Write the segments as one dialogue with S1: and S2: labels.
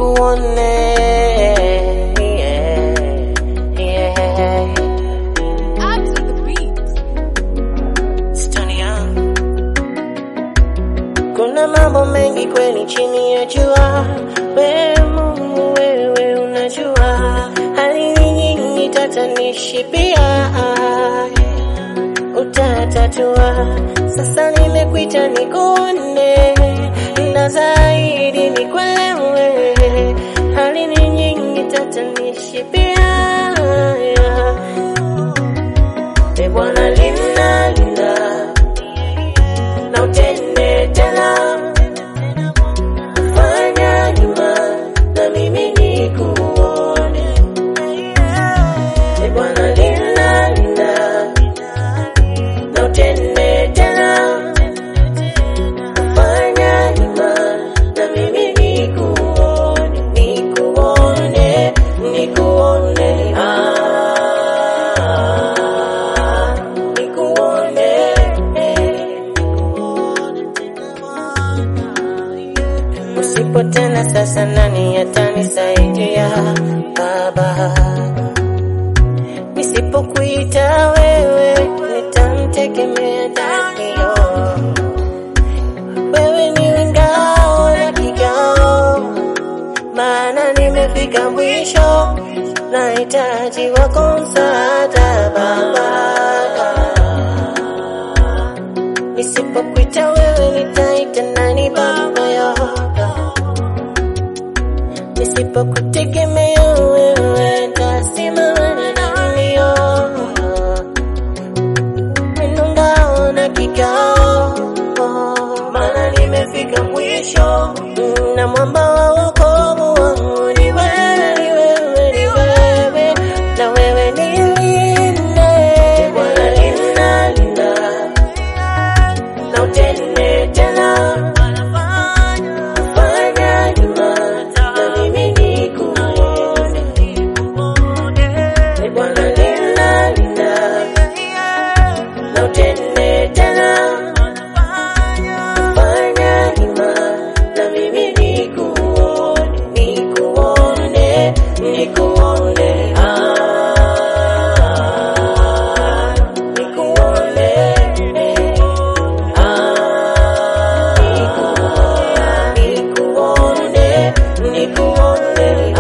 S1: nikuone yeah, yeah.
S2: Add to the beat.
S1: Stony Young. Kuna mambo mengi kweli chini ya jua, wewe Mungu wewe unajua, hali ni nyingi tatanishi pia utatatua. Sasa nimekuita nikuone, na zaidi nikuelewe, hali ni nyingi tatanishi pia E Bwana linda linda na utende tena, fanya nyuma na mimi nikuone. E Bwana linda linda na utende tena, fanya nyuma na mimi nikuone, nikuone, nikuone ah, nikuone Usipo tena sasa, nani atanisaidia Baba? Nisipokuita wewe, nitamtegemea Dadio. Wewe ni ngao na kigao, maana nimefika mwisho, nahitaji wako msaada Baba. Nisipokuita wewe nitaita nani baba yako? Nisipokutegemea wewe nitasimama na nani yo? Neno ngao na kikao, maana nimefika mwisho na mwamba wa wokovu wangu ni wewe, ni wewe, ni wewe, na wewe nilinde Bwana, linda linda na utende tena, fanya nyuma na mimi nikuone. E Bwana, linda linda na utende tena, fanya nyuma na mimi nikuone, nikuone, nikuone ah, nikuone nikuone, nikuone,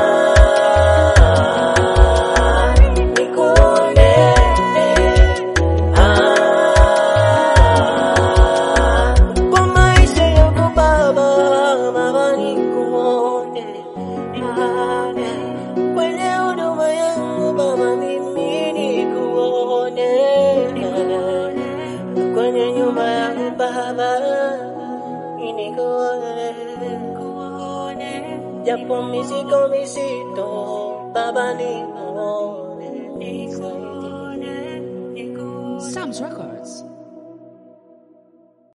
S1: ah, nikuone, ah, kwa maisha yangu Baba, Baba nikuone, ah, kwenye huduma yangu Baba mimi nikuone, kwenye nyumba yangu Baba nikuone, japo mizigo mizito Baba nikuone, nikuone, nikuone.
S2: Sam's Records.